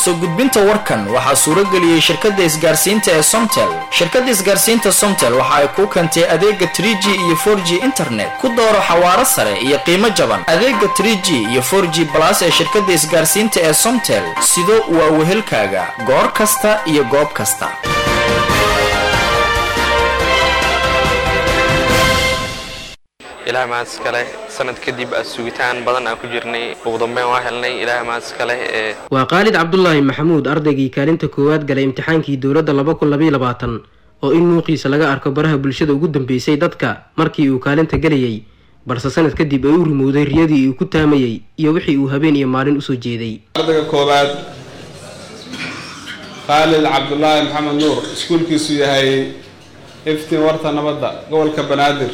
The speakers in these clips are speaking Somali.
soo gudbinta warkan waxaa suurageliyey shirkadda isgaarsiinta ee somtel shirkadda isgaarsiinta somtel waxa ay kuu keentay adeega 3g iyo 4g internet ku dooro xawaaro sare iyo qiimo jaban adeega 3g iyo 4g balas ee shirkadda isgaarsiinta ee somtel sido waa wehelkaaga goor kasta iyo goob kasta ilaah mahadis kale sanad kadib a sugitaan badan aan ku jirnay ugu dambeyn waa helnay ilaah mahadis kale ee waa khaalid cabdulaahi maxamuud ardaygii kaalinta koowaad galay imtixaankii dowladda laba kun labaiyo labaatan oo in muuqiisa laga arko baraha bulshada ugu dambeysay dadka markii uu kaalinta gelayay balse sanad kadib ay u rumowday riyadii uu ku taamayey iyo wixii uu habeen iyo maalin usoo jeeday ardayga koowaad khaalid cabdulaahi maxamed nuur iskuulkiisu yahay iftiin warta nabadda gobolka banaadir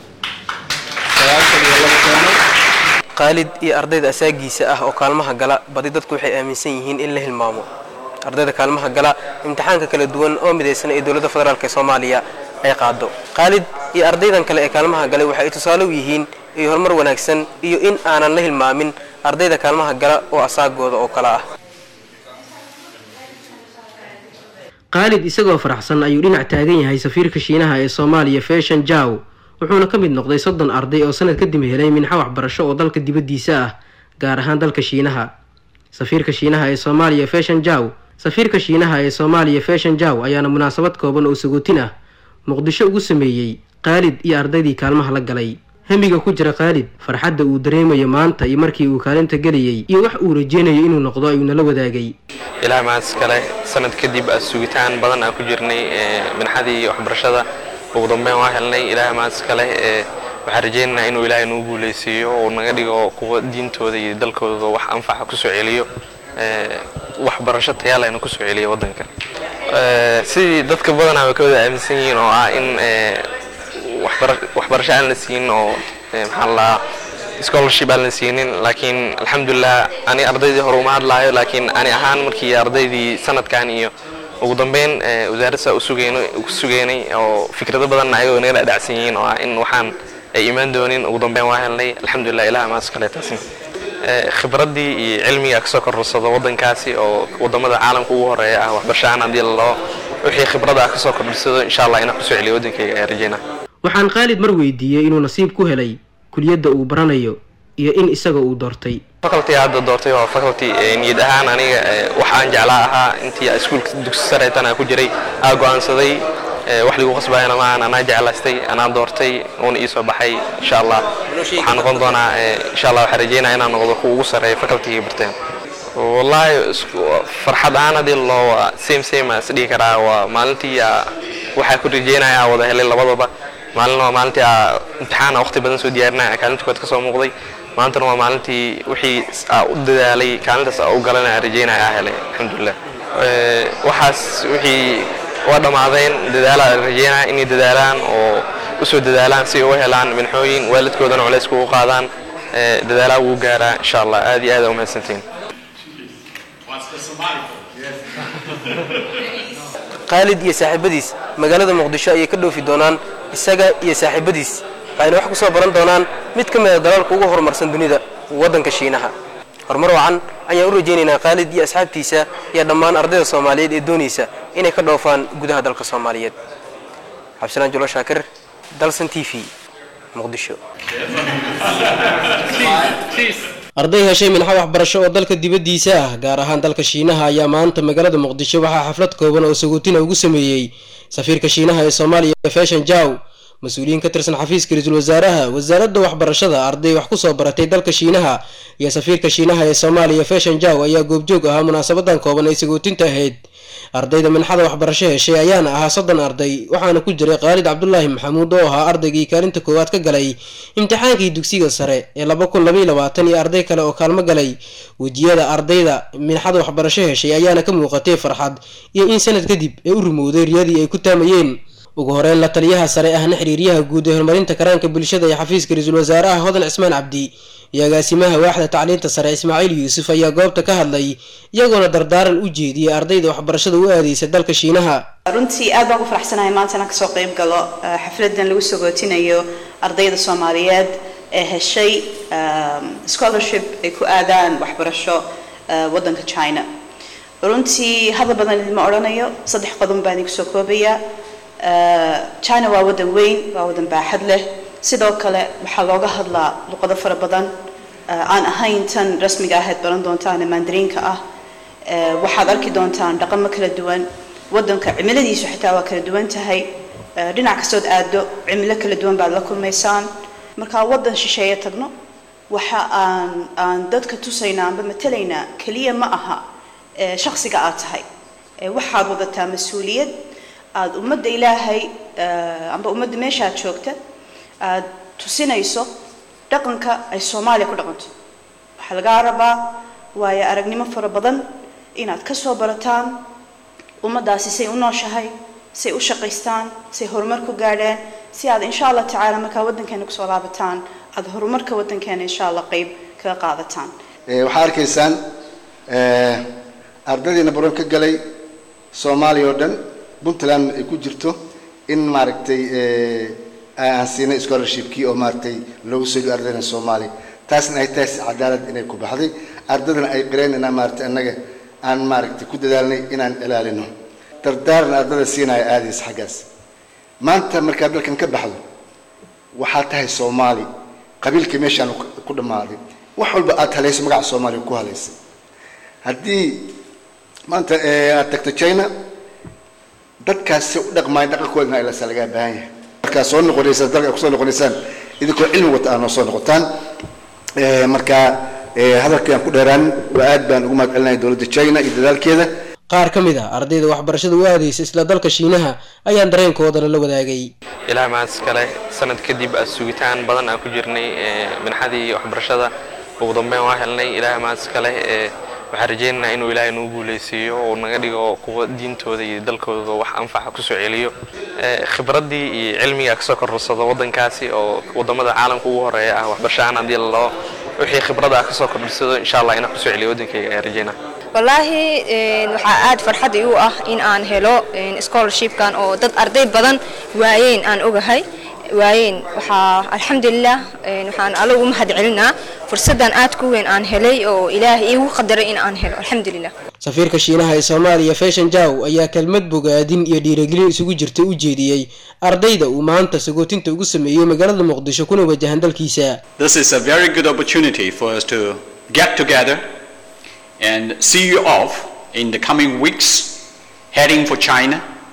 khaalid iyo ardayda asaagiisa ah oo kaalmaha gala badi dadku waxay aaminsan yihiin in la hilmaamo ardayda kaalmaha gala imtixaanka kala duwan oo midaysan ee dowladda federaalk ee soomaaliya ay qaado khaalid iyo ardaydan kale ee kaalmaha galay waxa ay tusaale u yihiin iyo horumar wanaagsan iyo in aanan la hilmaamin ardayda kaalmaha gala oo asaagooda oo kale ah khaalid isagoo faraxsan ayuu dhinac taagan yahay safiirka shiinaha ee soomaaliya feshan jaw wuxuuna ka mid noqday soddon arday oo sanad kadib helay minxa waxbarasho oo dalka dibaddiisa ah gaar ahaan dalka shiinaha safiirka shiinaha ee soomaaliya feshan jaw safiirka shiinaha ee soomaaliya feshan jaw ayaana munaasabad kooban oo sagootin ah muqdisho ugu sameeyey khaalid iyo ardaydii kaalmaha la galay hemiga ku jira khaalid farxadda uu dareemayo maanta iyo markii uu kaalinta gelayay iyo wax uu rajeynayo inuu noqdo ayuu nala wadaagay ilaah mahadis kale sanad kadib a sugitaan badan aan ku jirnay minxadii waxbarashada ugu dambeyn waa helnay ilaah mahadis kale ee waxaan rajeynaynaa inuu ilaahay nagu guuleysiiyo oo naga dhigo kuwa diintooda iyo dalkooda wax anfaca kusoo celiyo waxbarasho tayaalena kusoo celiyo wadanka sidii dadka badanaa way ka wada aaminsan yihiin oo ah in waxbarasho aan la siin oo maxaa la scholarship aan la siinin laakiin alxamdulilah ani ardaydii hore uma hadlaayo laakiin ani ahaan markii ardaydii sanadkan iyo ugu dambeyn wasaaradsa ku sugeynay oo fikrado badanna ayagoo naga dhadhacsan yihiin oo ah in waxaan ay imaan doonin ugu dambeyn waa helnay alxamdulilah ilaah maas kale taasi khibraddii iyo cilmiga kasoo korsado wadankaasi oo wadamada caalamka ugu horeeya ah waxbarashaaan haddii lalao wixii khibrada ah kasoo kordhisado insha allah inaan kusoo celiyo wadankayga ayaa rajeynaa waxaan khaalid mar weydiiyey inuu nasiib ku helay kuliyadda uu baranayo iyo in isaga uu doortay faculty hadda doortay waa faculty niyad ahaan aniga wax aan jeclaa ahaa intii iskuulka dugsi sareetan aan ku jiray aa go-aansaday wax ligu qasbayana maahan anaa jeclaystay anaa doortay uuna ii soo baxay insha allah waxaan noqon doonaa insha allah waxaan rajeynaya inaan noqdo kuwa ugu sarreeya facultygii barteen wallaahi farxad ahaan haddii loo same same is dhihi karaa waa maalintii waxaa ku rajeynaya wada helay labadaba maalin waa maalintii aa imtixaana waqti badan soo diyaarinaya kaalinta kood kasoo muuqday maantana waa maalintii wixii aa u dadaalay kaalintaas aa u galanaya rajeynaya aa helay alxamdulilah waxaas wixii waa dhammaadeen dadaalaa rajeynaya inay dadaalaan oo usoo dadaalaan si ay u helaan minxooyin waalidkoodana culays kugu qaadaan dadaalaa ugu gaaraa insha allah aad iyo aad aa umahadsantiin khaalid iyo saaxiibadiis magaalada muqdisho ayay ka dhoofi doonaan isaga iyo saaxiibadiis waxayna wax ku soo baran doonaan mid ka mida dalalka ugu horumarsan dunida waddanka shiinaha horumar wacan ayaan u rajaynaynaa khaalid iyo asxaabtiisa iyo dhammaan ardayda soomaaliyeed ee doonaysa inay ka dhoofaan gudaha dalka soomaaliyeed xabsanaan julo shaakir dalsan t v muqdisho arday heshay minxa waxbarasho oo dalka dibaddiisa ah gaar ahaan dalka shiinaha ayaa maanta magaalada muqdisho waxaa xaflad kooban oo sagootina ugu sameeyey safiirka shiinaha ee soomaaliya feshan jaw mas-uuliyiin ka tirsan xafiiska ra-iisul wasaaraha wasaaradda waxbarashada arday wax kusoo baratay dalka shiinaha iyo safiirka shiinaha ee soomaaliya feshan jaw ayaa goobjoog ahaa munaasabadan kooban ay sagootinta ahayd ardayda minxada waxbarasho heshay ayaana ahaa soddon arday waxaana ku jiray khaalid cabdulaahi maxamuud oo ahaa ardaygii kaalinta koowaad ka galay imtixaankii dugsiga sare ee laba kun labaiy labaatan iyo arday kale oo kaalmo galay wejiyada ardayda minxada waxbarasho heshay ayaana ka muuqatay farxad iyo in sanad kadib ay u rumowday riyadii ay ku taamayeen ugu horeyn la taliyaha sare ahna xiriiryaha guud ee horumarinta karaanka bulshada ee xafiiska ra-iisul wasaaraha hodan cismaan cabdi iyo agaasimaha waaxda tacliinta sare ismaaciil yuusuf ayaa goobta ka hadlay iyagoona dardaaran u jeediyay ardayda waxbarashada u aadeysa dalka shiinaha runtii aad baan ugu faraxsanahay maanta inaan kasoo qayb galo xafladan lagu sagootinayo ardayda soomaaliyeed ee heshay scholarship ay ku aadaan waxbarasho wadanka china runtii hadal badan idima odhanayo saddex qodon baan igu soo koobayaa china waa waddan weyn waa waddan baaxad leh sidoo kale waxaa looga hadlaa luqado fara badan aan ahayn tan rasmiga ahayd baran doontaan ee mandariinka ah waxaad arki doontaan dhaqamo kala duwan waddanka cimiladiisu xitaa waa kala duwan tahay dhinac kastood aado cimilo kala duwan baad la kulmaysaan markaa waddan shisheeye tagno waxa aan aan dadka tusaynaa amba matalaynaa keliya ma aha shaksiga aad tahay waxaad wadataa mas-uuliyad aada ummadda ilaahay amba ummadda meeshaad joogta aad tusinayso dhaqanka ay soomaaliya ku dhaqanto waxaa lagaa rabaa waayo aragnimo fara badan inaad ka soo barataan ummaddaasi say u nooshahay say u shaqaystaan say horumar ku gaadheen si aad insha allah tacaala markaa waddankeena kusoo laabataan aada horumarka waddankeena insha allah qeyb kaga qaadataan waxaa arkaysaan ardaydiina baron ka galay soomaaliya oo dhan puntland ay ku jirto in maaragtay aan siinay scholarshipkii oo maaragtay loogu soo dhiyo ardaydan soomaaliya taasna ay tahay si cadaalad inay ku baxday ardaydana ay qireen inaan maaragtay annaga aan maaragtay ku dadaalnay inaan ilaalino dardaaran ardada siinaya aadaysa xaggaas maanta markaad dalkan ka baxdo waxaa tahay soomaali qabiilka meeshaan ku dhammaaday wax walba aad halayso magaca soomaaliya ku halaysay haddii maanta aad tagto china dadkaas si u dhaqmaayo dhaqankooda in ilasa lagaa baahan yahay markaa soo noqonaysaan dalka kusoo noqonaysaan idinkoo cilmi wata aad noo soo noqotaan markaa hadalkii aan ku dheeraan waa aad baan ugu mahad celinaya dowladda china iyo dadaalkeeda qaar ka mid ah ardayda waxbarashada u aadaysa isla dalka shiinaha ayaan dareenkoodana la wadaagay ilaa maas kale sanad kadib sugitaan badan aan ku jirnay minxadii waxbarashada ugu dambeyn waa helnay ilaa maas kale waxaan rajaynaynaa inuu ilaahay nuu guuleysiiyo oo naga dhigo kuwa diintooda iyo dalkooda wax anfaca kusoo celiyo khibraddii iyo cilmiga kasoo korsado waddankaasi oo wadamada caalamka ugu horeeya ah waxbarashahaan haddii laloo wixii khibrada kasoo kordhisado insha allah inaan kusoo celiyo waddankayga ayaan rajaynaa wallaahi waxaa aad farxad igu ah in aan helo scholarshipkan oo dad arday badan waayeen aan ogahay waayeen waxaa alxamdulilah waxaan alla ugu mahad celinaa fursaddan aad ku weyn aan helay oo ilaahay iigu qadaray in aan helo alxamdulilah safiirka shiinaha ee soomaaliya fashion jaw ayaa kelmad bogaadin iyo dhiiragelin isugu jirta u jeediyey ardayda uu maanta sagootinta ugu sameeyey magaalada muqdisho kuna wajahan dalkiisa This is a very good opportunity for us to get together and see you off in the coming weeks heading for China.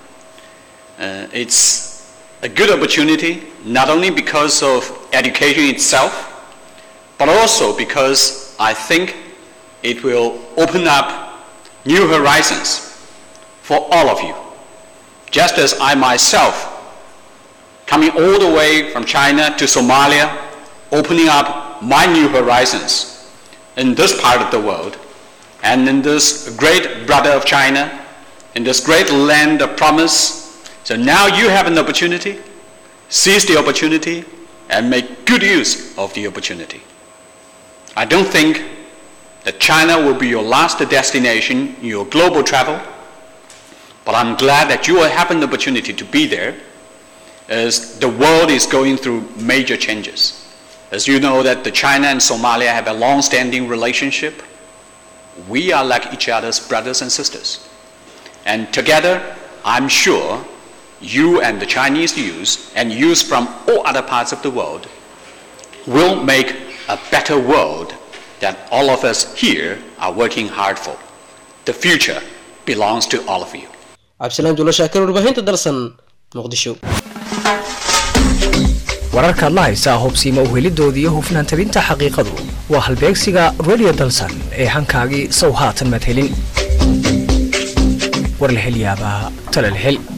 Uh, it's a good opportunity not only because of education itself, but also because I think it will open up new horizons for all of you. Just as I myself, coming all the way from China to Somalia, opening up my new horizons in this part of the world, and in this great brother of China, in this great land of promise. So now you have an opportunity, seize the opportunity, and make good use of the opportunity. I don't think that China will be your last destination in your global travel, but I'm glad that you will have an opportunity to be there as the world is going through major changes. As you know that the China and Somalia have a long-standing relationship, we are like each other's brothers and sisters. And together, I'm sure you and the Chinese youth and youth from all other parts of the world will make a better world that all of us here are working hard for. The future belongs to all of you. cabdisalaan juulo shaakir warbaahinta dalsan muqdisho wararkaad la haysaa hubsiima u helidoodii iyo hufnaan tabinta xaqiiqadu waa halbeegsiga radio dalsan ee hankaagii sow haatan madhelin war la hel yaabaa tala la hel